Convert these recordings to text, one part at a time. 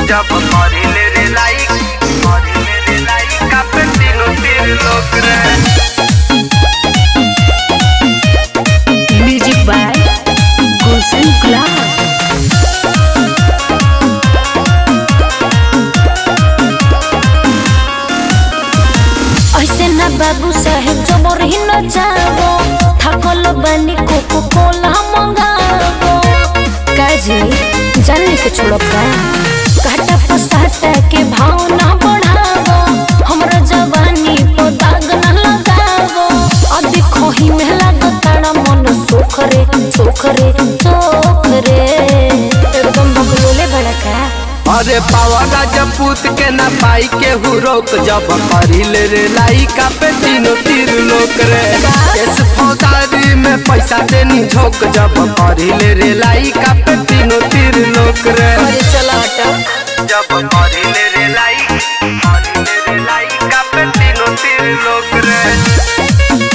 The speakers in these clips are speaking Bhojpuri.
जब करिले रे लाइक करिले रे लाइक कापे तीनों तीर लोग रे म्यूजिक बाय गुलशन गुलाब ऐसे ना बाबू साहेब जबर ही न जाबो थकल बानी कोको कोला मंगाबो काजी जानने के छोड़ो का काटा पसाटा के भाव ना बढ़ाबो हमरा जवानी पर दाग ना लगाबो अभी खोही में लागताड़ा मन सोख रे सोख रे सोख रे एकदम बकलोले भड़का अरे पावा राजपूत के ना पाई के हु रोक जब करिले रे लाई कापे तीनों तीर लोग रे केस फौदारी में पैसा देनी झोंक जब करिले रे लाई कापे तीनों तीर लोग रे अरे चला हटा जब करिले रे लाई करिले रे लाई कापे तीनों तीर लोग रे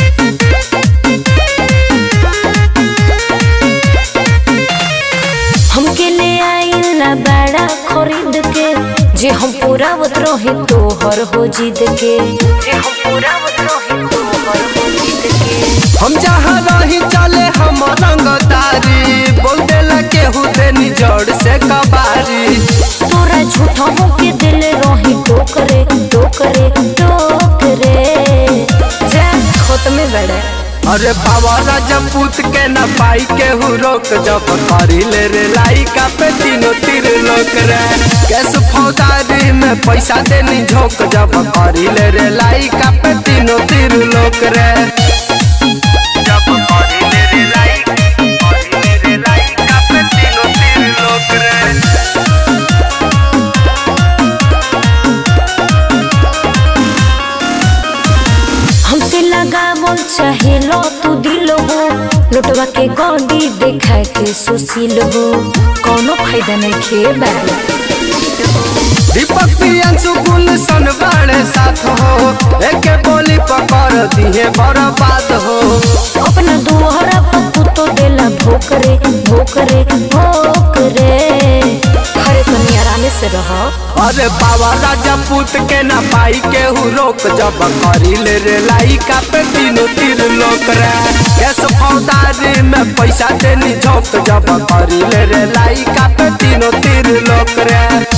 हमके ले आइल ना बड़ा खरीद के जे हम पूरा रहे तोहर हो जिद के जे हम पूरा रहे तोहर हो जिद के हम जहाँ रही चले हम रंगदारी बोल देला केहू देनी जड़ से कबारी तोरा झूठा के दिल रही टोकरे टोकरे टोकरे जा खोत में बड़ा अरे बाबा राजपूत के न पाई केहू रोक जब करिले रे लाई का पे तीनों तीर लोक रे कैस फौदारी में पैसा देनी झोंक जब करिले रे लाई का पे तीनों तीर लोक रे जब करिले रे लाई करिले रे लाई का पे तीनों तीर लोक रे हमसे लगा बोल चाहे लो तू दिल हो लुटवा के गौंडी देखा के सुशील हो कोनो फायदा नहीं खे बाबू दीपक प्रियंशु गुलशन बड़े साथ हो एके बोली पकड़ दिए बर्बाद हो अपना दुहरा पप्पू तो देला भोकरे भोकरे भोकरे अरे तुम आराम से रहो अरे बाबा राजपूत के ना पाई केहू रोक जब करिले रे लाई का पे तीनों तीर लोक रे कैस फौदारी में पैसा देनी झोंक जब करिले रे लाई का पे तीनों तीर लोक रे